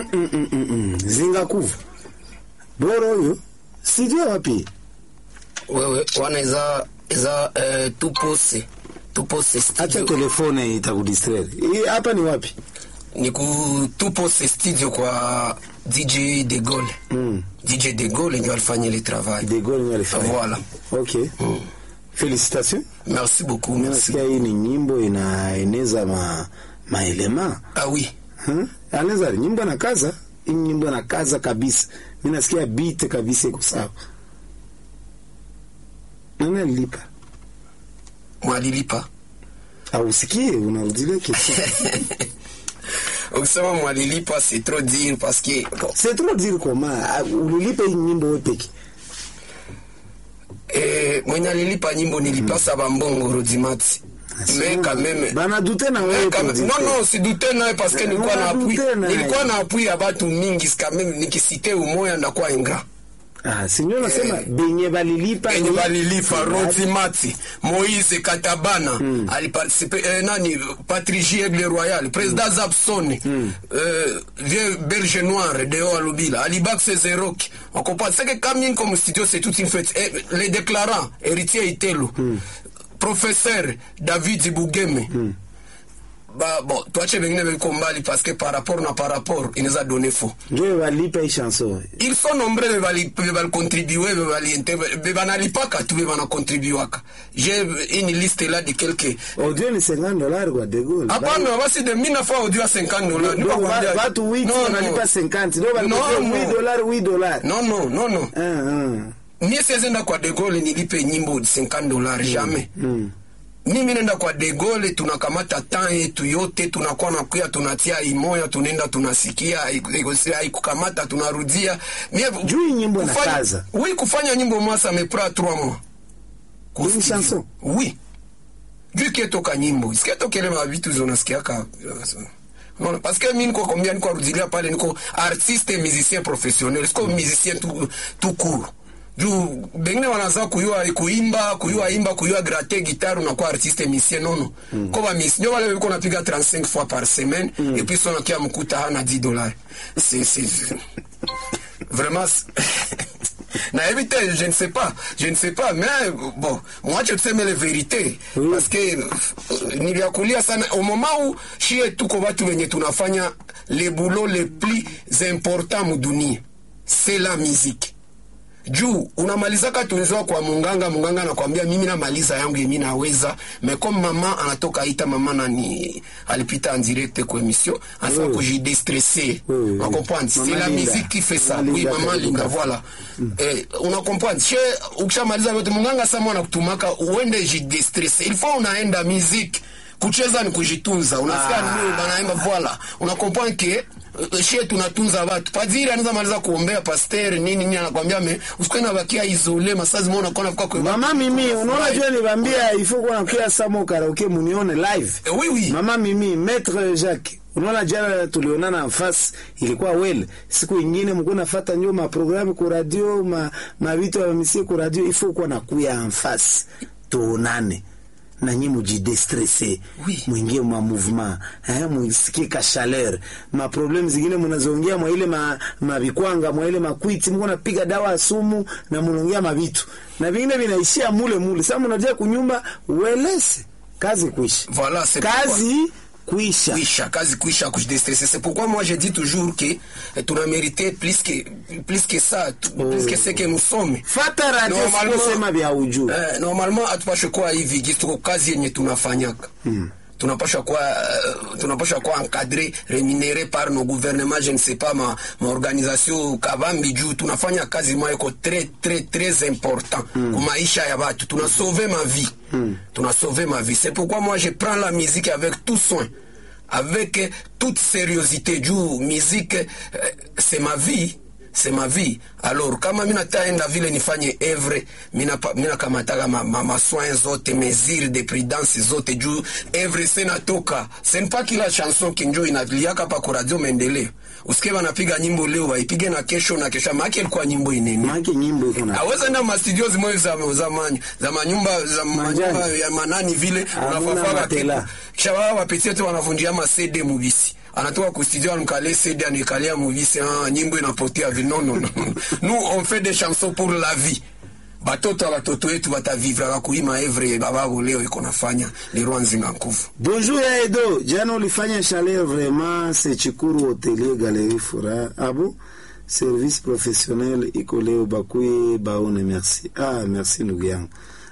mm, mm, mm, mm, mm. zingakuva boro oyo studio wapi wewe wana eza eza eh, tupose tupose acha studio telefone itakudistraire Hii hapa ni wapi ni ku tupose studio kwa DJ De Gaulle mm. DJ De Gaulle ndio alifanya ile travail de Gaulle ndio alifanya voilà okay félicitations merci beaucoup merci nasikia hii ni nyimbo inaeneza ma maelema ah oui Hmm? anaweza nyimbo na kaza hii nyimbo na kaza kabisa mi nasikia beat kabisa iko sawa nani alilipa mwalilipa ausikie unarudilia kitu ukisema mwalilipa c'est trop dire parce que bon, c'est trop dire comment Ah, ulilipa hii nyimbo wewe peke eh, mwenye alilipa nyimbo nilipasa bambongo rodimati mais quand même bana dute na Eh, wewe quand même- producteur. non non sidute naye parce que Eh, nilikuwa na appui unadute naye. nilikuwa na appui ya batu mingi quand même nikisite umoya ndakuwa ingra ah sinyo nasema benye balilipa enye ni- balilipa rodimati moise katabana aliparticipe eh, nani patrici aigle royal président zabson eh, vieux berge noir deo alubila alibax zeroki okopa seke kamien comme studio c'est toute une fête eh, les déclarants héritier itelo professeur david bugeme ba bon tuache vengine veko mbali parce que par rapport na par rapport inaweza donner faux njo balipa hii chanson ils sont nombreux be bali be bali contribuer be bali inter be banalipaka tu be banakontribuaka j'ai une liste là de quelques audio ni 50 dollars kwa de Gaulle hapana basi de mina fois audio à 50 dollars Donc, wa- watu wiki wanalipa 50 ndio balipia No, no. 8 dollars 8 dollars non non non non ah ah mie siwezenda kwa de Gaulle nilipe nyimbo 50 dollars jamais mm. mimi nenda kwa de Gaulle tunakamata temps yetu yote tunakuwa nakuya tunatia imoya tunaenda tunasikia haiku- haikukamata tunarudia Mie- Juu hii nyimbo kufanya- inakaza. oui kufanya nyimbo moi ça me prend 3 mois Une Kustudio. chanson? oui juu kietoka nyimbo isiketokele mavitu zonasikiaka Unaona, parce que mi niko kombia niko arudilia pale niko artiste et musicien professionnel siko musicien tout, tout court juu bengine wanaza kuyua kuimba kuyua imba kuyua grate guitare unakuwa artiste musicien nono mm. ko bamis ndio wale biko napiga 35 fois par semaine mm. et puis sona kia mkuta hana 10 dollars c'est c'est vraiment c'est- na éviter je ne sais pas je ne sais pas mais bon moi je tuseme les vérités Oui. parce que euh, niliakulia sana au moment où shie tuko watu wenye tunafanya les boulots les plus importants mudunia c'est la musique juu unamalizaka tunzoa kwa munganga munganga anakwambia mimi namaliza yangu yemi naweza mais comme mama anatoka ita mama nani alipita en direct kwa émission anasema Oui. kujidestresser Oui, oui, oui. on comprend c'est Maman la Linda. musique qui fait ça Maman oui Linda maman Kabuka. linda voilà eh, una comprendre she ukishamaliza yote munganga sama anakutumaka uende jidestresse il faut unaenda musique kucheza ni kujitunza unasikia Ah. nini banaimba voilà una comprendre que eh, she tunatunza watu padiri anaweza maliza kuombea pasteur nini nini anakwambia me usikwe na bakia isole masazi mona kona kwa kwa mama mimi unaona jua nibambia ifo kuwa nakia samo karaoke munione live Eh, oui oui mama mimi maître Jacques unaona jana tulionana nafasi ilikuwa well siku ingine mko nafata njo maprogramu ku radio ma mavitu ya misie ku radio ifo kuwa nakuya nafasi tuonane na nyi mujidestresse Oui. mwingie mwa mouvement eh, mwisikie ka chaleur ma problem zingine mnazoongea mwa ile ma, mabikwanga mwa ile makwiti mko napiga dawa ya sumu na mnaongea mabitu na vingine vinaishia mule mule sasa mnadia kunyumba uelese kazi kuisha voilà c'est pourquoi- kazi kuisha kuisha kazi kuisha kujidestresser c'est pourquoi moi je dis toujours que eh, tuna mérité plus que plus que ça tu- plus que ce que nous sommes fata radio Normalement- sikusema vya ujuu Eh, normalement hatupashwe kuwa hivi gisi tuko kazi yenye tunafanyaka mm. tunapasha kuwa uh, tunapasha kuwa encadré rémunéré par nos gouvernements je ne sais pas ma, ma organisation kabambi juu tunafanya kazi moya iko très très très important mm. kumaisha ya watu tuna sauver ma vie mm. tuna sauver ma vie c'est pourquoi moi je prends la musique avec tout soin avec euh, toute sérieuxité juu musique euh, c'est ma vie c'est ma vie alors kama mi nataenda vile nifanye evre minakamataka ma, ma, masoin zote mesure de prudence zote juu evre se natoka senpa kila chanson kinjo inaliaka pa kuradio maendeleo usike wanapiga nyimbo leo waipige na kesho na kesho maake ilikuwa nyimbo inene make nyimbo iko na aweza enda mastudio zimoyo za, za, manyu, za manyumba za Manjani. manyumba ya manani vile Hamuna unafafaga matela. kitu kisha wao wapetie tu wanavunjia ma CD mubisi anatoka ku studio anukale CD anikalia muvisi ah, nyimbo inapotea vi non non non. nous on fait des chansons pour la vie batoto ya batoto wetu batavivraka kuima evre bababo leo iko nafanya Leroy Nzinga Nkufu Bonjour ya Edo, jana ulifanya chalet vraiment, c'est Chikuru Hotelier Galerie Fura. Ah bon? Service professionnel iko leo bakuye baone merci. Ah, merci ndugu yangu.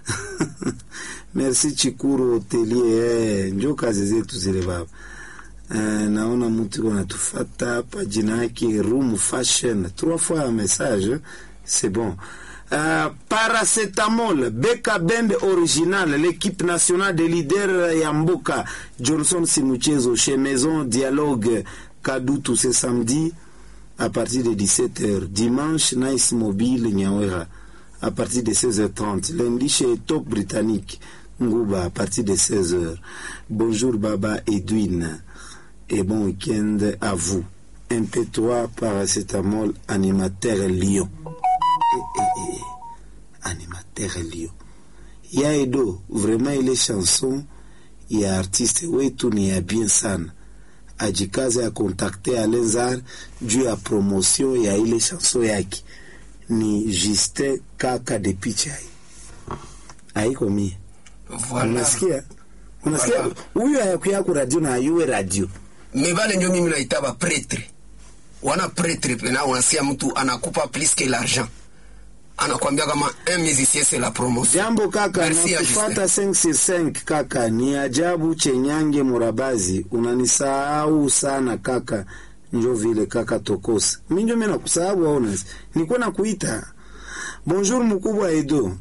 merci Chikuru Hotelier, eh, njo kazi zetu zile baba. Eh, naona mtu iko natufata hapa jina yake Room Fashion. Trois fois un message, c'est bon. Euh, paracetamol beka bend original l'équipe nationale des leaders yamboka johnson simuchezo chez maison dialogue kadutu ce samedi à partir de 17h dimanche nice mobile nyawera à partir de 16h30 lundi chez top britannique nguba à partir de 16h bonjour baba edwin et bon week-end à vous MP3 paracetamol animateur Lyon eh, eh, eh, animateur Lyon. Ya Edo, vraiment ile chanson ya artiste wetu ni ya bien sana, ajikaze akontakte Alenzar juu ya promotion ya ile chanson yake. Ni Justin kaka de Pichai, haiko mie. voilà Unasikia, unasikia Voilà. huyu hayakuya ku radio na ayuwe radio me bale ndio mimi naita ba pretre wana pretre pena unasikia mtu anakupa plus que l'argent anakwambia kama un musicien c'est la promotion Jambo kaka, Merci, nakufata 565 kaka, ni ajabu chenyange murabazi, unanisahau sana kaka, njo vile kaka tokosa mi njo mi nakusahau au nasi nikuwa nakuita bonjour mkubwa Edo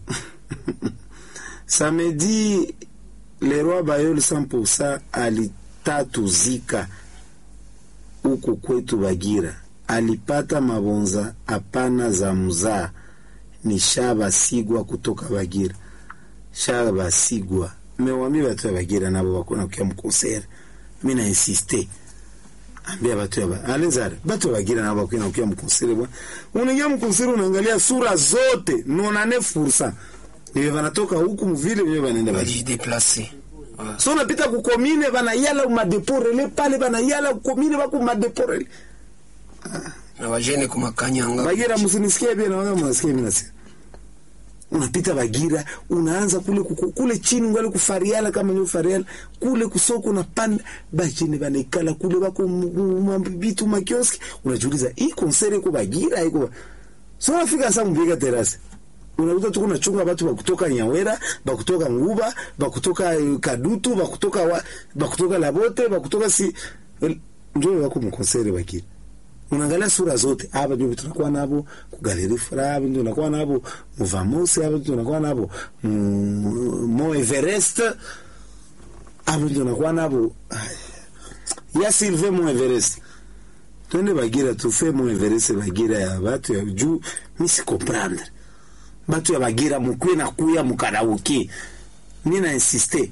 samedi Leroy Bayol 100% alitatuzika huku kwetu Bagira, alipata mabonza hapana za mzaa ni Shaba Sigwa kutoka Bagira. Shaba Sigwa mewambia batu ya Bagira nabo bakona kuya mukonsere, mi na insiste ambia batu ya ba Alenzare, batu ya Bagira nabo bakona kuya mukonsere bwana. Unaingia mukonsere unaangalia sura zote 99% niwe banatoka huku mvile niwe banaenda Bagira. bajideplace So unapita kukomine banayala umadeporele pale banayala kukomine bako umadeporele na bajene kumakanyanga Bagira msinisikie pia naona mnasikia mimi nasema. Unapita Bagira, unaanza kule kuku, kule chini ngale kufariala kama ni fariala, kule kusoko unapanda bajini banaikala kule bako mabitu makioski, unajiuliza hii konsere iko Bagira iko. So unafika sasa mbiga terasi. Unakuta tu kuna chunga watu bakutoka Nyawera, bakutoka Nguba, bakutoka eh, Kadutu, bakutoka wa, bakutoka Labote, bakutoka si ndio wako mkonsere Bagira unaangalia sura zote hapa ndio tunakuwa nabo kugaleri furaha hapa ndio tunakuwa nabo muvamosi hapa ndio tunakuwa nabo mu- mo Everest hapa ndio tunakuwa nabo Ay. ya Sylvain mo Everest twende Bagira tufe mo Everest Bagira ya batu ya juu mi si comprendre batu ya Bagira mukwe na kuya mukarauki mi na insiste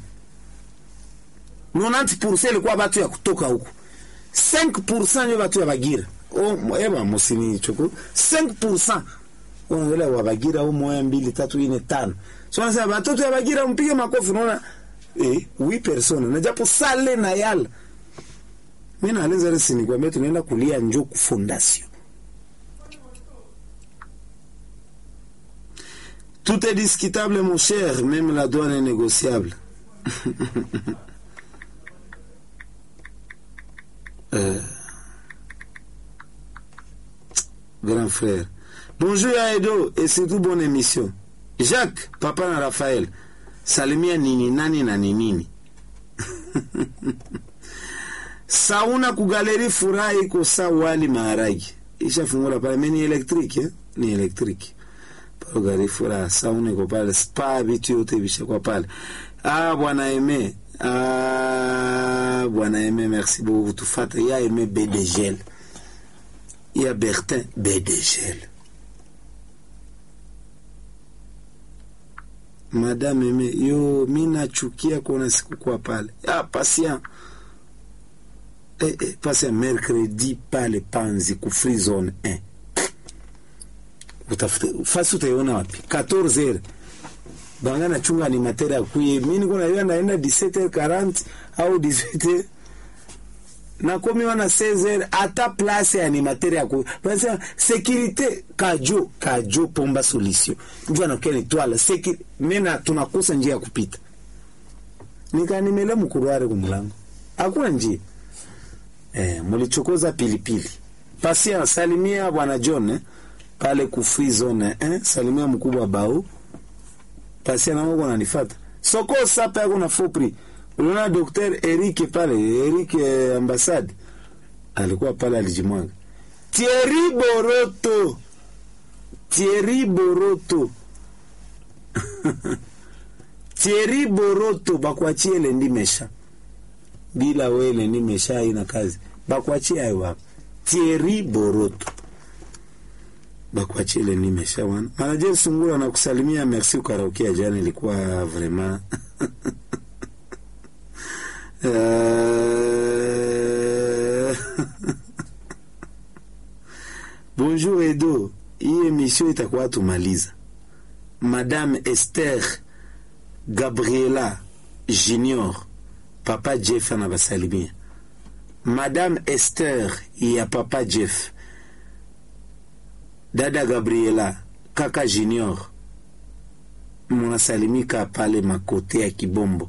90% ilikuwa batu ya kutoka huku 5% ndio batu ya Bagira. Oh, eba musini choko. 5%. Unaangalia wa Bagira au moja mbili tatu nne tano. So nasema batoto ya Bagira mpige makofi unaona eh 8 persona na japo sale na yala. Mimi naeleza resi ni kwambia tunaenda kulia njoo ku fondation. Tout est discutable mon cher, même la douane est négociable. Euh, grand frère. Bonjour à Edo et surtout bonne émission. Jacques, papa na Raphaël. Salimia nini nani na ni nini. Sauna kugaleri furaha iko sa wali maharagi. Ishafungula pale mimi ni electric eh? Ni electric. Pale gari furaha sauna iko pale spa vitu yote vishakuwa pale. Ah bwana Eme. Ah bwana Eme merci beaucoup kutufata. Ya Eme BDGL. Ya Bertin BDGL. Madame Eme, yo mi nachukia kuona sikukuwa pale. Ah patient. Eh, eh, patient mercredi pale Panzi ku free zone 1. Utafute fasi utaiona wapi? 14 heures. Banga na chunga animateur akuye. Mimi niko na yeye naenda 17h40 au 18h. nakomi wana 16 ata place ya animateur ya ku basa sécurité kajo kajo pomba solution ndio anakia ni twala seki mena tunakosa njia ya kupita nikanimele mkuruare kumlango hakuna njia eh, mulichokoza pilipili pasia salimia bwana John eh, pale ku free zone eh, salimia mkubwa bau pasia na mko nanifata soko sapa yako na fopri uliona Dr. Eric pale Eric eh, ambassade alikuwa pale alijimwaga Thierry Boroto Thierry Boroto Thierry Boroto bakuachie lendi mesha bila we lendi mesha ina kazi bakuachie hayo hapo Thierry Boroto bakuachie lendi mesha wana manager Sungura na kusalimia merci ukaraokia jana ilikuwa vraiment Euh, Bonjour Edo, hii emission itakuwa tumaliza. Madame Esther Gabriela Junior, Papa Jeff anabasalimia. Madame Esther ya Papa Jeff, dada Gabriela, kaka Junior, munasalimika pale makote ya Kibombo.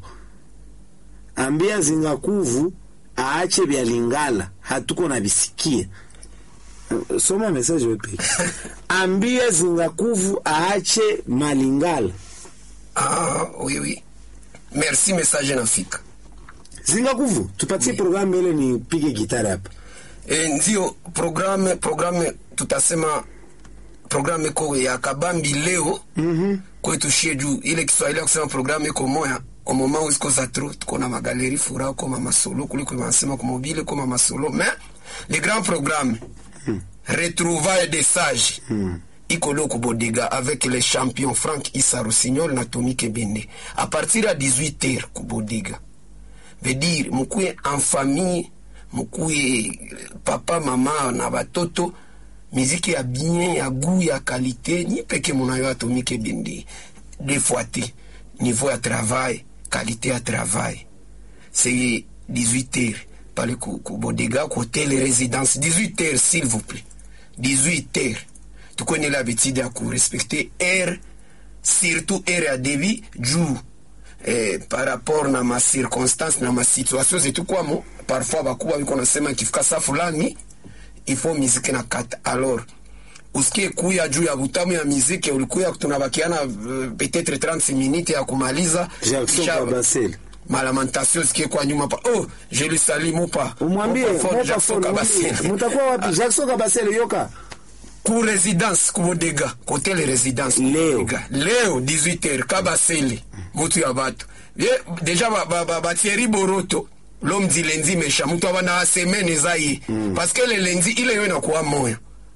Ambia Zingakuvu aache vya Lingala, hatuko na visikia. Soma message wewe peke. Ambia Zingakuvu aache Malingala. Ah, oui, oui. Merci, message nafika. Zingakuvu, tupatie programu ile nipige gitara hapa. E, ndio programme programme tutasema programme iko ya kabambi leo Mhm. kwetu shie juu ile Kiswahili ya kusema programme iko moya au moment où isiko za trop tuko na magaleri fura kwa mama solo kuliko wanasema kwa mobile kwa mama solo mais le grand programme retrouvailles des sages iko leo kubodega avec les champions Frank Issa Rossignol na Tommy Kebende à partir à 18h kubodega veut dire mukuye en famille mukuye papa mama na batoto miziki ya bien ya goût ya qualité ni peke munayo atomike bindi deux fois te niveau ya travail qualité ya travail c'est 18 heures pale ku, ku bodega ku hotel résidence 18 heures s'il vous plaît 18 heures tukuwe l'habitude ya kurespecte heure surtout heure ya débit juu eh, par rapport na ma circonstance na ma situation zetu kwamo parfois bakuba biko nasema ikifika saa fulani ifo miziki na kata alors usikie kuya juu ya butamu ya miziki ulikuya tunabakiana uh, peut-être 30 minutes ya kumaliza Jackson Kisha- Kabasele. malamentation sikie kwa nyuma pa oh je le salue mopa Umwambie Mopa Ford, Mopa Jackson Ford, Kabasele. mwambie, mutakuwa wapi? Jackson Kabasele yoka. ku résidence kubodega hotel résidence Leo. Kubodega. leo 18h kabasele mutu ya bato ye deja ba, ba, ba, ba Thierry Boroto l'homme du lundi méchant mutu abana semaine eza ye parce que le lundi ile yo inakuwa moya